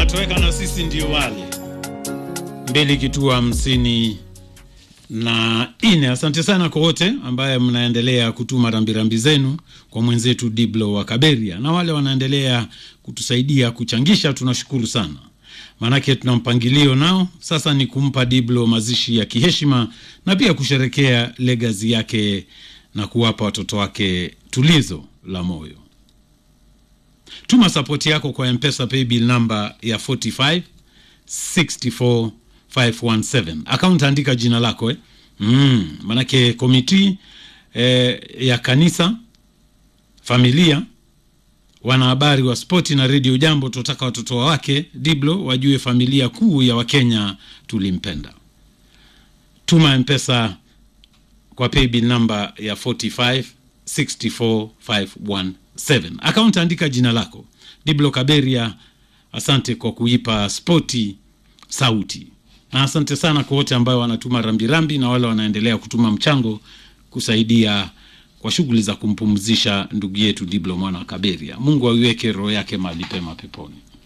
wanatoweka na sisi ndio wale mbili kituo hamsini na nne. Asante sana kwa wote ambaye mnaendelea kutuma rambirambi zenu kwa mwenzetu Diblo wa Kaberia na wale wanaendelea kutusaidia kuchangisha, tunashukuru sana, maanake tuna mpangilio nao. Sasa ni kumpa Diblo mazishi ya kiheshima na pia kusherekea legazi yake na kuwapa watoto wake tulizo la moyo. Tuma sapoti yako kwa Mpesa paybill namba ya 45 64 517 akaunti, andika jina lako eh? Mm, manake komiti eh, ya kanisa, familia, wanahabari wa spoti na redio Jambo, tunataka watoto wake Diblo wajue familia kuu ya Wakenya tulimpenda. Tuma mpesa kwa paybill namba ya 45 64 517 akaunti, andika jina lako Diblo Kaberia. Asante kwa kuipa spoti sauti na asante sana kwa wote ambao wanatuma rambirambi na wale wanaendelea kutuma mchango kusaidia kwa shughuli za kumpumzisha ndugu yetu Diblo mwana wa Kaberia. Mungu aiweke roho yake mahali pema peponi.